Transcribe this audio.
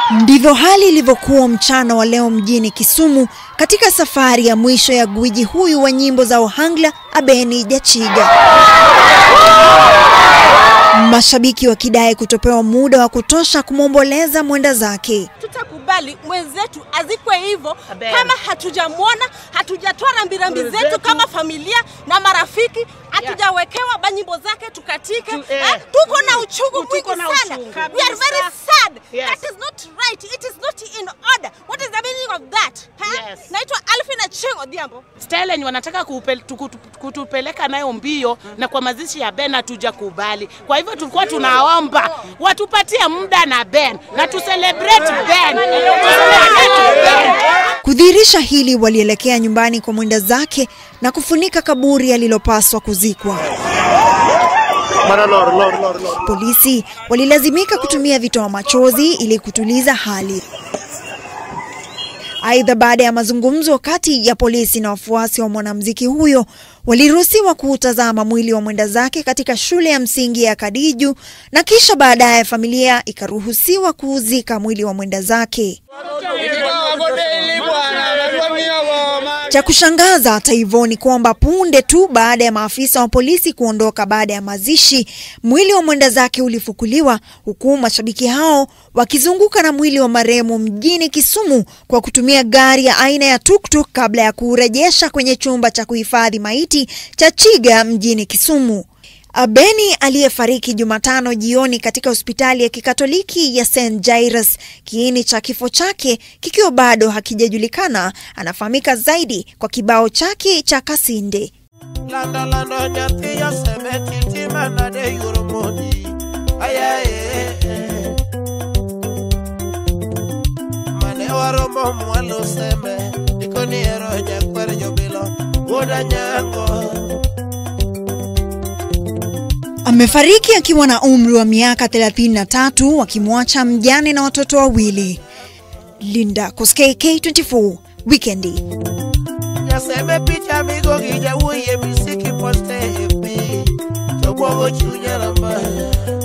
Ndivyo hali ilivyokuwa mchana wa leo mjini Kisumu katika safari ya mwisho ya gwiji huyu wa nyimbo za Ohangla Abeni Jachiga. Mashabiki wakidai kutopewa muda wa kutosha kumwomboleza mwenda zake. Tutakubali mwenzetu azikwe hivyo kama hatujamwona, hatujatoa rambirambi zetu kama familia na marafiki, hatujawekewa banyimbo zake tukatike. Tu- eh. Eh, tuko na uchungu mwingi Tuko na sana. uchungu. We are very sad. Yes. That is not right. It is not in order. What is the meaning of that? Eh? Yes. Naitwa Alfina Chingo Odhiambo. Stellenbosch wanataka kuupel- tuku- kutupeleka nayo mbio na kwa mazishi ya Ben hatuja kubali. Kwa hivyo tulikuwa tunaomba watupatie muda na Ben na tu celebrate Ben. Tu celebrate Ben. Kudhihirisha hili, walielekea nyumbani kwa mwenda zake na kufunika kaburi alilopaswa kuzikwa. Polisi walilazimika kutumia vitoa machozi ili kutuliza hali. Aidha, baada ya mazungumzo kati ya polisi na wafuasi wa mwanamuziki huyo, waliruhusiwa kuutazama mwili wa mwenda zake katika shule ya msingi ya Kadiju na kisha baadaye familia ikaruhusiwa kuuzika mwili wa mwenda zake. Cha kushangaza hata hivyo ni kwamba punde tu baada ya maafisa wa polisi kuondoka baada ya mazishi, mwili wa mwenda zake ulifukuliwa, huku mashabiki hao wakizunguka na mwili wa marehemu mjini Kisumu kwa kutumia gari ya aina ya tuktuk kabla ya kuurejesha kwenye chumba cha kuhifadhi maiti cha Chiga mjini Kisumu. Abeni aliyefariki Jumatano jioni katika hospitali ya Kikatoliki ya St Jairus, kiini cha kifo chake kikiwa bado hakijajulikana, anafahamika zaidi kwa kibao chake cha Kasinde. lando lando nyathi osemeti manade yuoro mondi ayaye mane waromo mwalo sembe ikoniero nyakwar jobilo wuoda nyango Amefariki akiwa na umri wa miaka 33 akimwacha mjane na watoto wawili. Linda Koskei, K24 Wikendi. Jasembe picha migo gi jawuoye misiki poste e pi to bwogo chunya ramba